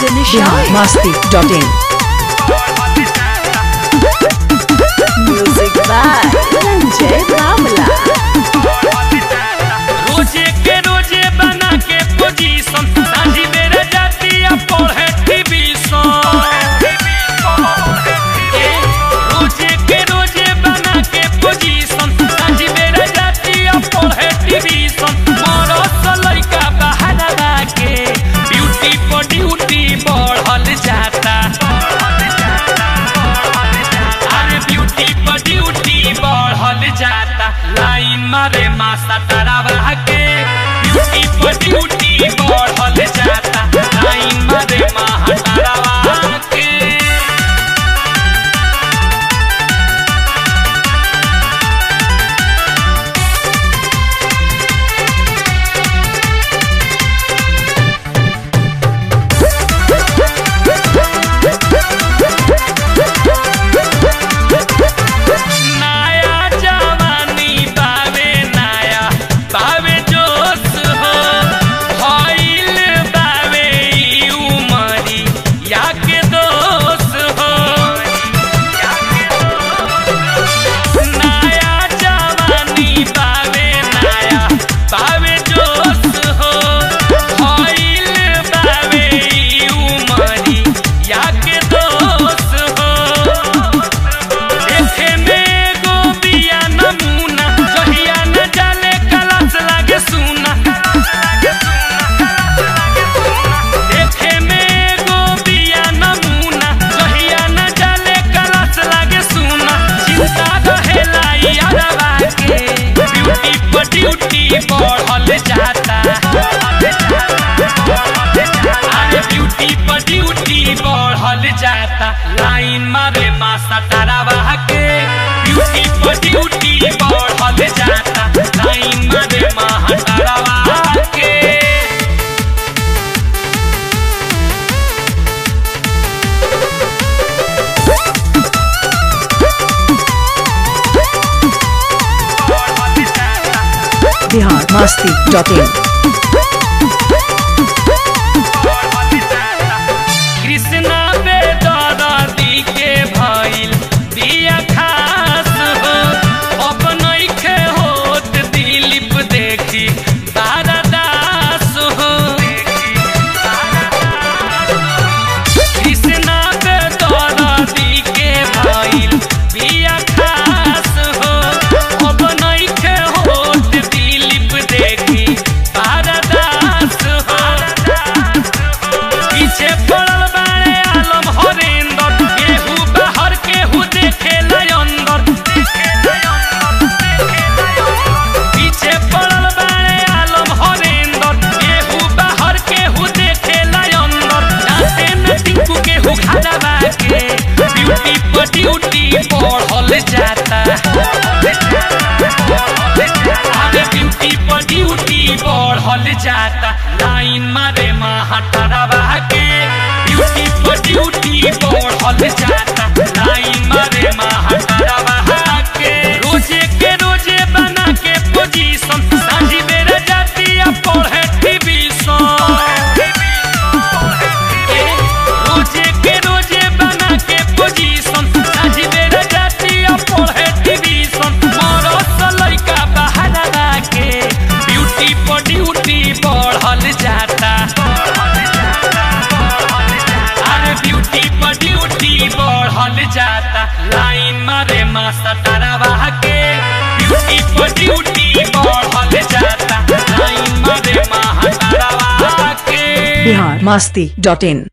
Bihar Masti dot in music by Sanjay Bawla रोजे के रोजे बना के पोजीशन सांझी बेरा जाती आ पढ़े टीवीशन रोजे के रोजे बना के पोजीशन सांझी बेरा जाती आ पढ़े टीवीशन मोरो लइका बाहर के ब्यूटी पर ड्यूटी बढ़ल जाता अरे ब्यूटी पर ड्यूटी बढ़ल जाता लाइन मारे मासा तारा के ब्यूटी पर ड्यूटी बढ़ल जाता लाइन मारे माहा तारा के नया जवानी बावे नया बावे जोश हो भइल बावे ई उमरी या के दोष हो नया जवानी बावे नया बावे जोश हो भइल बावे ई उमरी या के दोष हो देखे में गो बिया नमूना जहिया न जाले कलश लागे सुना देखे में गो बिया नमूना जहिया न जाले कलश लागे सुना चिंता रहेला यारवा के ब्यूटी पर ड्यूटी बढ़ल जाता अरे ब्यूटी पर ड्यूटी बढ़ल जाता लाइन मारे मासा तारावा के ब्यूटी पर ड्यूटी बढ़ल जाता लाइन मारे माहा तारावा के बिहार मस्ती डॉट इन कृष्णा बेदरदी के भइल बिया खास हो अपनैखे होत दिलीप देखी बारदास हो कृष्णा बेदरदी के भइल बिया खास हो अपनैखे होत दिलीप देखी बारदास हो पीछे पड़ल बाड़े आलम हरेंदर केहू बाहर केहू देखे अंदर पीछे पड़ल बाड़े आलम हरेंदर केहू बाहर केहू देखे अंदर जाते न टिंकू केहू घरवा के ब्यूटी पर ड्यूटी बढ़ल जाता अरे ब्यूटी पर ड्यूटी बढ़ल जाता लाइन मारे महाटरवा के ब्यूटी पर ड्यूटी बढ़ल जाता लाइन मारे महाटरवा के रोजे के रोजे बना के पोजीशन सांझी बेरा जाती आ पढ़े टीवीशन रोजे के रोजे बना के पोजीशन सांझी बेरा जाती आ पढ़े टीवीशन मोरो लइका बाहर के ब्यूटी पर ड्यूटी बढ़ल जाता अरे ब्यूटी पर ड्यूटी बढ़ल जाता लाइन मारे मासा तारावा के ब्यूटी पर ड्यूटी बढ़ल जाता लाइन मारे माहा तारावा के बिहार मस्ती डॉट इन